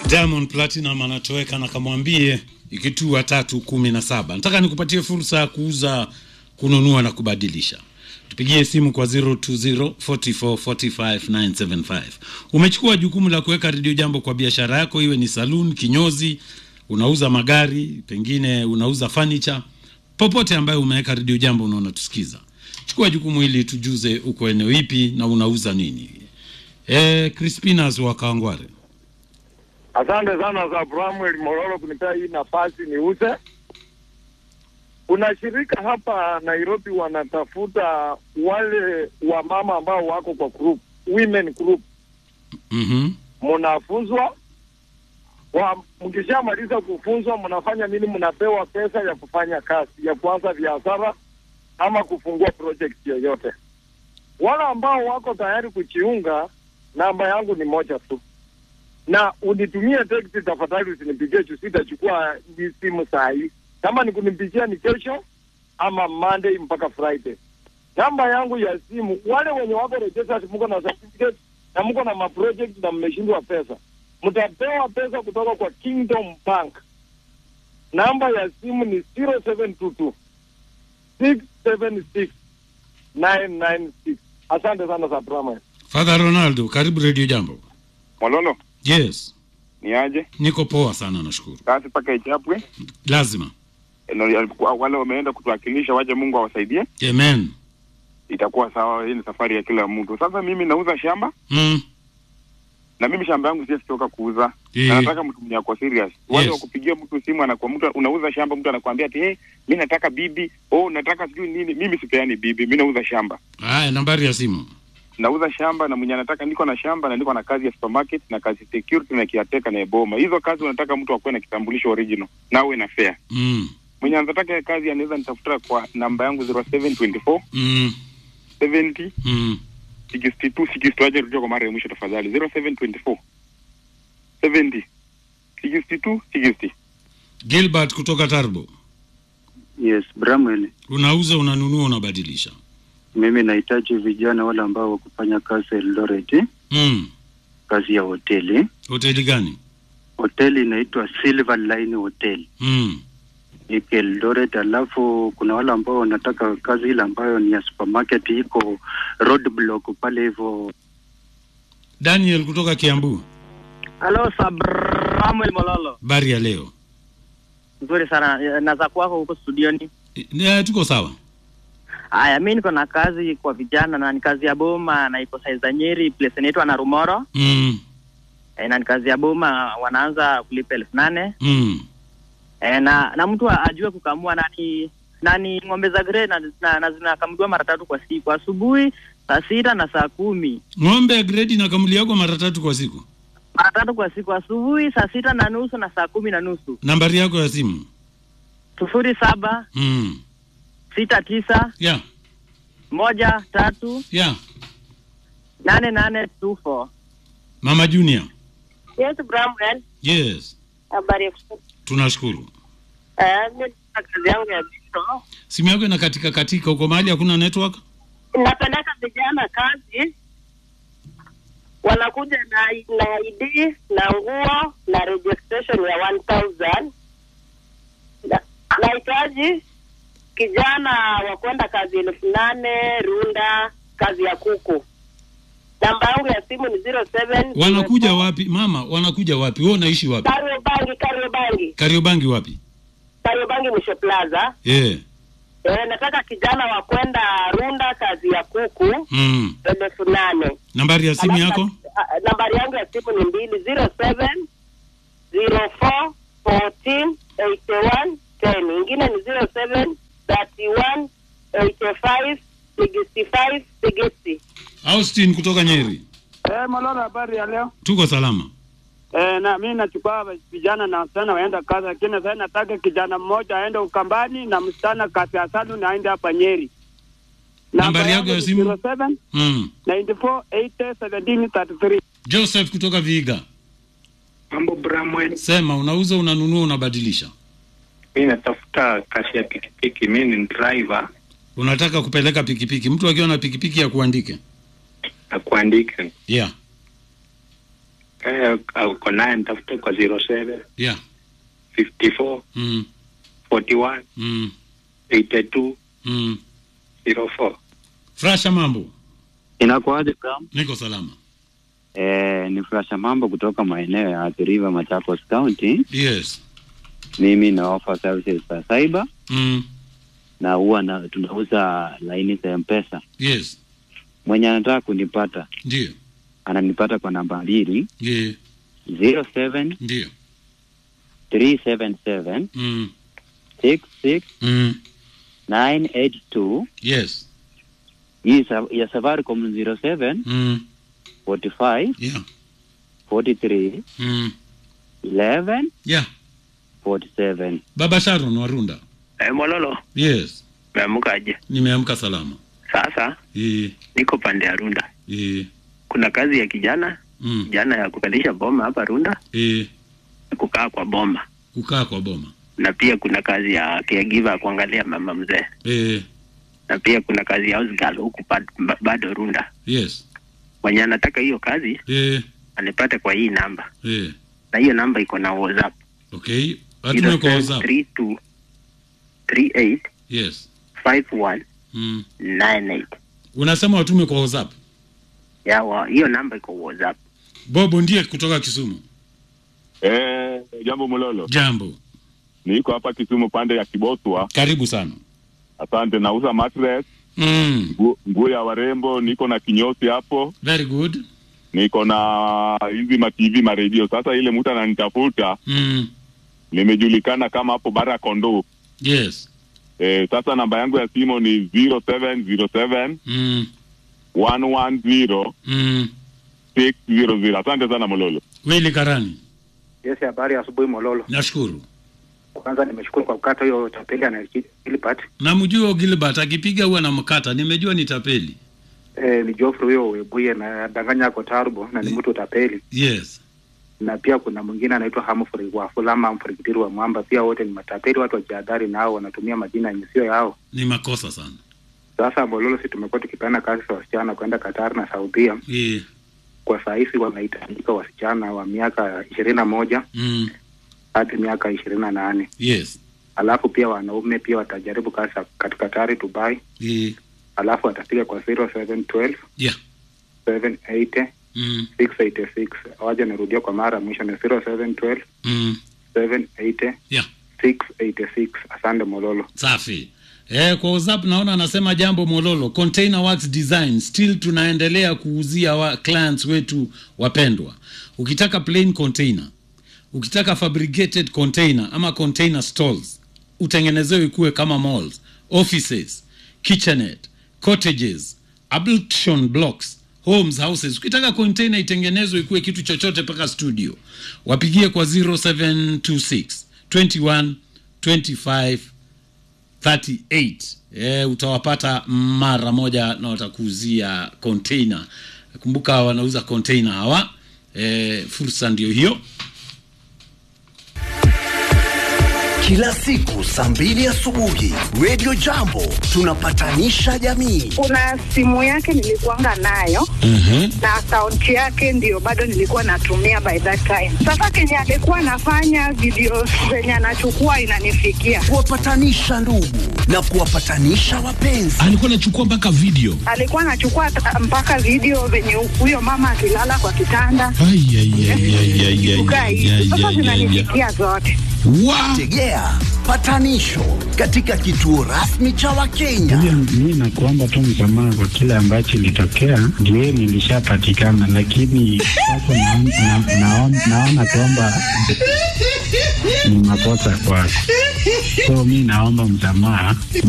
Diamond Platinum anatoweka na kamwambie ikitua tatu kumi na saba. Nataka nikupatie fursa ya kuuza, kununua na kubadilisha. Tupigie simu kwa 020 44 45 975. Umechukua jukumu la kuweka redio jambo kwa biashara yako, iwe ni saloon, kinyozi, unauza magari, pengine unauza furniture, popote ambayo umeweka redio jambo unaona tusikiza. Chukua jukumu hili, tujuze uko eneo ipi na unauza nini. Eh, Crispinas wa Kangware. Asante sana za Bramwel Mororo kunipea hii nafasi niuze. Kuna shirika hapa Nairobi wanatafuta wale wamama ambao wako kwa group, women group, Mhm. mnafunzwa wa, mkishamaliza kufunzwa mnafanya nini? Mnapewa pesa ya kufanya kazi ya kuanza biashara ama kufungua project yoyote. Wale ambao wako tayari kujiunga, namba yangu ni moja tu na unitumie text tafadhali, usinipigie juu sitachukua hii simu saa hii. Kama ni kunipigia ni kesho ama Monday mpaka Friday. Namba yangu ya simu, wale wenye wako registered, mko na certificate na mko na maproject na mmeshindwa pesa, mtapewa pesa kutoka kwa Kingdom Bank. Namba ya simu ni 0722 676 996. Asante sana za Brahma. Father Ronaldo, karibu redio jambo. Mololo, Yes, ni aje? niko poa sana, nashukuru. Kazi mpaka ichapwe. Lazima. Eno, alikuwa- Wale wameenda kutuwakilisha, waje Mungu awasaidie, Amen. itakuwa sawa. Hii ni safari ya kila mtu. Sasa mimi nauza shamba Mm. na mimi shamba yangu siwezi toka kuuza Eh. na nataka mtu mwenye ako serious. Wale Yes. wa kupigia mtu simu, anakuwa mtu unauza shamba, mtu anakuambia ati hey, mi nataka bibi, oh nataka sijui nini. Mimi sipeani bibi, mi nauza shamba, Haya, nambari ya simu. nauza shamba na mwenye anataka, niko na shamba na niko na kazi ya supermarket na kazi security na kiateka na eboma. Hizo kazi unataka mtu akuwe na kitambulisho original na awe na fair Mm. mwenye anataka ya kazi anaweza nitafuta kwa namba yangu 0724 Mm. 70 Mm. 62 62 aje rudia kwa mara ya mwisho tafadhali 0724 70 62 60 Gilbert kutoka Tarbo. Yes, Bramwell, Unauza, unanunua, unabadilisha. mimi nahitaji vijana wale ambao wakufanya kazi Eldoret, Mm. kazi ya hoteli. Hoteli gani? Hoteli inaitwa Silver Line Hotel Mm. iko Eldoret, alafu kuna wale ambao wanataka kazi ile ambayo ni ya supermarket iko roadblock pale hivyo. Daniel kutoka Kiambu. Halo Samuel Mololo, Bari ya leo. nzuri sana na za kwako huko studioni. Eh, tuko sawa. Haya, mi niko na kazi kwa vijana na ni kazi ya boma na iko saiza Nyeri, place inaitwa Narumoro Mm. e, na ni kazi ya boma, wanaanza kulipa elfu nane Mm. e, na na mtu ajue kukamua nani nani ng'ombe za grey na, na, na zinakamuliwa mara tatu kwa siku, asubuhi saa sita na saa kumi Ng'ombe ya gredi na kamuli yako mara tatu kwa siku. mara tatu kwa siku, asubuhi saa sita na nusu na saa kumi na nusu Nambari yako ya simu. sufuri saba Mm. sita tisa Yeah. moja tatu Yeah. nane nane two four. Mama Junior. Yes, Bramwell. Yes. Habari ya kusikia. Tunashukuru. Eh, mimi na kazi yangu ya biro. Simu yako ina katika katika uko mahali hakuna network? Napeleka vijana kazi, wanakuja na na ID na nguo na registration ya 1000 Na- nahitaji kijana wa kwenda kazi elfu nane Runda, kazi ya kuku. Namba yangu ya simu ni 07 Wanakuja wapi? Mama, wanakuja wapi? Wewe unaishi wapi? Kariobangi, Kariobangi, Kariobangi wapi? Kariobangi Mwisho Plaza. Eh. Eh, nataka kijana wa kwenda Runda kazi ya kuku Mm. elfu nane. Nambari ya simu Alafu yako? na- a- nambari yangu ya simu ni mbili zero seven zero four fourteen eighty one ten. Ingine ni zero seven thirty one eighty five sixty five sixty. Austin kutoka Nyeri. Eh, Malolo, habari ya leo? Tuko salama. Eh, na mimi nachukua vijana na wasichana waenda kazi, lakini sasa nataka kijana mmoja aende Ukambani na msichana kazi ya saluni aende hapa Nyeri. Nambari yako ya simu? 07 Mm. 94 80 17 33. Joseph kutoka Viga. Mambo Bramwell, Sema unauza, unanunua, unabadilisha. mi natafuta kazi ya pikipiki. Mi ni driver Unataka kupeleka pikipiki. Mtu akiwa na pikipiki ya kuandike. na kuandika. Yeah. eh, uko naye nitafute kwa 07 yeah 54 mm. 41 Mm. 82 Mm. 04 frasha mambo Inakuaje Bram? niko salama Eh, ni Flasha Mambo kutoka maeneo ya Athi River, Machakos County. yes Mimi na offer services za cyber mm. na huwa na tunauza laini za M-Pesa. yes Mwenye anataka kunipata ndio ananipata kwa namba mbili yeah. 07 ndio 377 mm. 66 Mm. 982 yes hii sa- ya Safaricom 07 mm. 45 yeah 43 mm. 11 yeah 47 baba sharon warunda eh, Mololo yes meamkaje nimeamka salama sasa e, niko pande ya Runda e, kuna kazi ya kijana mm. kijana ya kupandisha boma hapa Runda e, na kukaa kwa boma kukaa kwa boma na pia kuna kazi ya caregiver kuangalia mama mzee e, na pia kuna kazi ya house girl huku bad- ba- bado Runda yes mwenye anataka hiyo kazi e, anipate kwa hii namba e. na hiyo namba iko na WhatsApp okay atume kwa whatsapp 32 38 yes 51 mm. 98 unasema watume kwa whatsapp ya wa, hiyo namba iko WhatsApp bobo ndiye kutoka kisumu Eh, jambo Mololo, jambo niko hapa Kisumu pande ya Kiboswa. karibu sana Asante, nauza mattress, mm. ngu- nguo ya warembo, niko na kinyosi hapo, very good niko na hizi ma TV ma radio. Sasa ile mtu ananitafuta, mm. nimejulikana kama hapo bara kondo. yes Eh, sasa namba yangu ya simu ni 0707 mm. 110 Mm. 600. Asante sana Mololo. wili karani Yes, habari ya asubuhi Mololo. nashukuru Kwanza nimeshukuru kwa kukata hiyo tapeli anailipati. namjua gilbert akipiga huwa na mkata nimejua ni tapeli Eh, ni Geoffrey huyo Webuye na danganya ako Tarbo na ni mtu tapeli. yes Na pia kuna mwingine anaitwa Humphrey wa Fulama Humphrey Kitiru wa Mwamba, pia wote ni matapeli, watu wajihadhari nao, wanatumia majina yenye sio yao. ni makosa sana Sasa Mololo, si tumekuwa tukipeana kazi za wasichana kwenda Qatar na Saudia. e. Kwa saa hizi wanahitajika wasichana wa miaka ishirini na moja mm. hadi miaka ishirini na nane yes alafu pia wanaume pia watajaribu kazi za katika Qatar, Dubai, e. alafu watapiga kwa 0712 yeah 780 mm. 686 waja nirudia kwa mara ya mwisho ni 0712 Mm. 780 yeah 686 asante mololo safi Eh, kwa whatsapp naona anasema jambo mololo container works design still tunaendelea kuuzia wa clients wetu wapendwa ukitaka plain container ukitaka fabricated container ama container stalls utengenezewe ikuwe kama malls offices kitchenet cottages ablution blocks homes houses ukitaka container itengenezwe ikuwe kitu chochote mpaka studio wapigie kwa 0726 21 25 38 e, utawapata mara moja na watakuuzia container kumbuka wanauza container hawa e, fursa ndio hiyo kila siku saa mbili asubuhi Radio Jambo tunapatanisha jamii. kuna simu yake nilikuanga nayo na akaunti yake ndio bado nilikuwa natumia by that time. Sasa kenye alikuwa anafanya video zenye anachukua inanifikia, Kuwapatanisha ndugu na kuwapatanisha wapenzi. alikuwa anachukua mpaka video alikuwa anachukua ta- mpaka video venye huyo mama akilala kwa kitanda Ai, ai, ai, ai, ai, ai, kukaa ai, hivi. ai, Sasa ai, ai, ai. zinanifikia zote. Tegea patanisho katika kituo rasmi cha Wakenya. Mi nakuomba tu msamaha kwa kile ambacho ilitokea, ndio nilishapatikana, lakini sasa naon- na- naon- naona kwamba ni makosa kwako, so mi naomba msamaha.